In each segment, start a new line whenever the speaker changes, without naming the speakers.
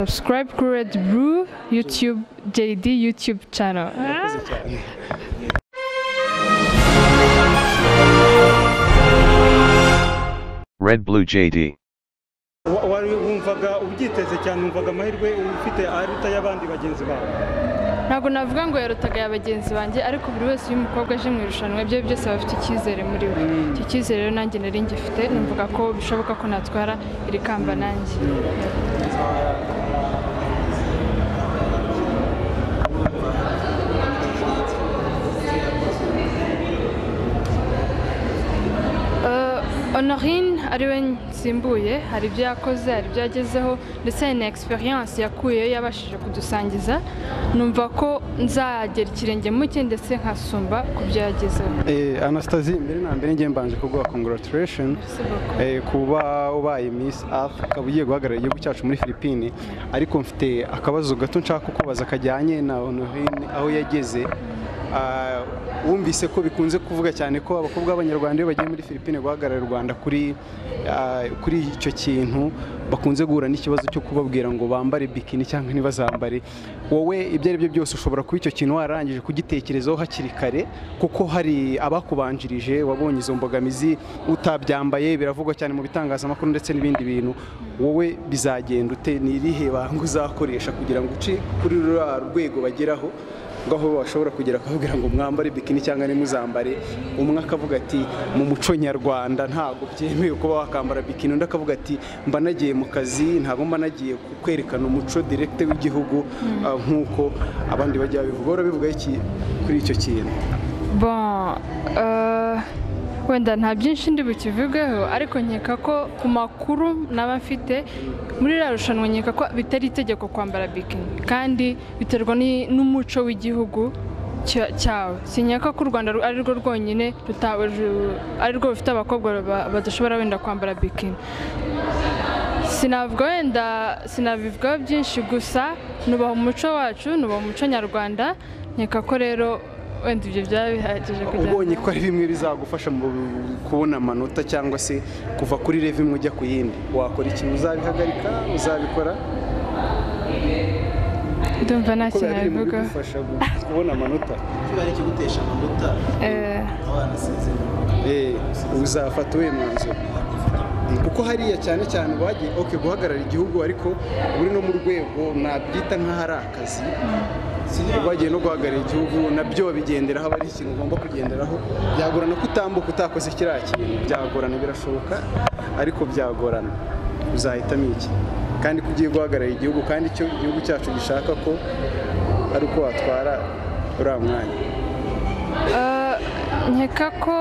Subscribe Courage Brew YouTube JD YouTube channel.
Red Blue JD.
Wa- wari wumvaga ubyiteze cyane wumvaga amahirwe ufite aruta y'abandi bagenzi bawe
Ntabwo navuga ngo yarutaga ya bagenzi banjye ariko buri wese iyo umukobwa aje mu irushanwa ibyo byose aba afite icyizere muri we. Icyo cyizere rero nanjye nari ngifite numvaga ko bishoboka ko natwara iri kamba nanjye. Eh, Honorine ari we nsimbuye hari ibyo yakoze hari ibyo yagezeho ndetse hari na experience yakuyeyo yabashije kudusangiza numva ko nzagera ikirenge mu cye ndetse nkasumba ku byo yagezeho
Eh, Anastasie mbere na mbere ngiye mbanje kuguha congratulation
Merci beaucoup.
eh, kuba ubaye Miss Earth ukaba ugiye guhagararira igihugu cyacu muri Philippines ariko mfite akabazo gato nshaka kukubaza kajyanye na Honorine aho yageze Ah, wumvise ko bikunze kuvuga cyane ko abakobwa b'abanyarwanda iyo bagiye muri Philippines guhagararira u Rwanda kuri ah, kuri icyo kintu bakunze guhura n'ikibazo cyo kubabwira ngo bambare bikini cyangwa ntibazambare wowe ibyo ari byo byose ushobora kuba icyo kintu wararangije kugitekerezaho hakiri kare kuko hari abakubanjirije wabonye izo mbogamizi utabyambaye biravugwa cyane mu bitangazamakuru ndetse n'ibindi bintu wowe bizagenda ute ni irihe banga uzakoresha kugira ngo uce kuri ruriya rwego bageraho ngo aho bashobora kugera akababwira ngo mwambare bikini cyangwa ntimuzambare umwe akavuga ati mu muco nyarwanda ntabwo byemewe kuba wakambara bikini undi akavuga ati mba nagiye mu kazi ntabwo mba nagiye kwerekana umuco direkite w'igihugu ah, nk'uko abandi bajya babivuga wowe urabivugaho iki kuri icyo kintu
Bon, euh, wenda nta byinshi ndi bukivugeho ariko nkeka ko ku makuru naba mfite muri iriya rushanwa nkeka ko bitari itegeko kwambara bikini kandi biterwa ni- n'umuco w'igihugu cya- cyawe sinyaka ko u rwanda ru- ari rwo rwonyine rutaba ru- ari rwo rufite abakobwa ba- badashobora wenda kwambara bikini sinavuga wenda sinabivugaho byinshi gusa nubaha umuco wacu nubaha umuco nyarwanda nkeka ko rero wenda ibyo byaba bihagije kugira
ubonye ko ari bimwe bizagufasha mu kubona amanota cyangwa se kuva kuri revi imwe ujya ku yindi wakora ikintu uzabihagarika uzabikora
ndumva nta
kubera
kintu
biri mu
nabivugaho
bigufasha gu- kubona amanota
ari ikigutesha amanota
Eh,
abana sinzira
Eh, uzafata uwuhe mwanzuro kuko hariya cyane cyane bagiye ok guhagarara igihugu ariko uri no mu rwego nabyita nk'aho ari akazi bagiye no guhagarara igihugu nabyo babigenderaho aba ari ikintu ugomba kugenderaho byagorana ko utambuka utakoze kiriya kintu byagorana birashoboka ariko byagorana uzahitamo iki kandi ko ugiye guhagarara igihugu kandi icyo igihugu cyacu gishaka ko ari uko watwara uriya mwanya
eh, nkeka ko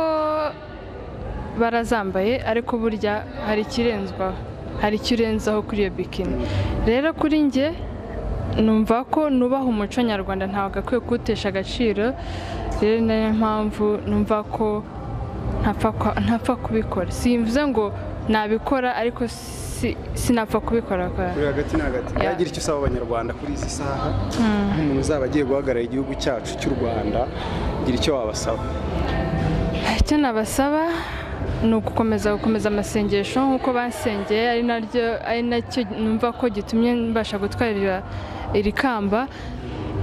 barazambaye ariko burya hari ikirenzwaho hari icyo urenzaho kuri iyo bikini rero kuri njye numva ko nubaha umuco nyarwanda ntabwo akwiye kuwutesha agaciro rero ni nayo mpamvu numva ko ntapfa kwa- ntapfa kubikora simvuze ngo nabikora ariko si- sinapfa kubikora kwa-
uri hagati na hagati
Yeah.
yagira icyo usaba abanyarwanda kuri izi saha nk'umuntu uzaba agiye guhagarara igihugu cyacu cy'u rwanda gira icyo wabasaba
icyo nabasaba ni ugukomeza gukomeza amasengesho nk'uko basengeye ari naryo ari nacyo numva ko gitumye mbasha gutwarira iri kamba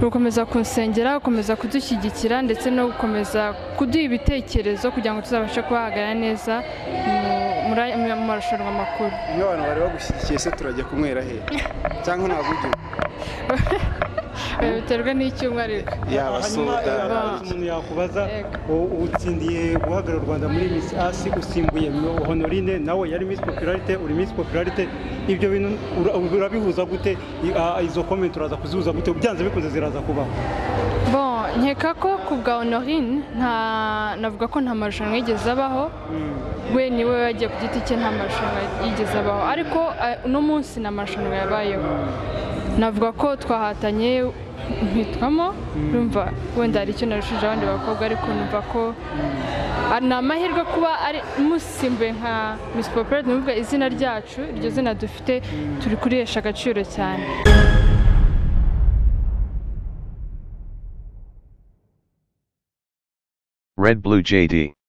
gukomeza kunsengera gukomeza kudushyigikira ndetse no gukomeza kuduha ibitekerezo kugira ngo tuzabashe kubahagarara neza mu- muri- mu marushanwa makuru
nk'abantu bari bagushyigikiye se turajya kunywera he cyangwa ntabwo ujya
Eh, biterwa n'icyuma ariko
yaba
hanyuma
soda
eh, hanyuma umuntu yakubaza
Yego.
u- utsindiye guhagarara u rwanda muri miss asi usimbuye honorine nawe yari miss popularite uri miss popularite ibyo bintu ura- urabihuza gute I- ah, izo comment uraza kuzihuza gute byanze bikunze ziraza kubaho
bon nkeka ko ku bwa honorine nta navuga ko nta marushanwa yigeze abaho we ni we yagiye ku giti cye nta marushanwa yigeze abaho ariko eh, uno munsi nta marushanwa yabayeho navuga ko twahatanye mpitwamo urumva wenda hari icyo narushije abandi bakobwa ariko numva ko ah, ni amahirwe kuba ari musimbuye nka Miss Popularity ni ukuvuga izina ryacu iryo zina dufite turi kurihesha agaciro cyane
Red Blue JD.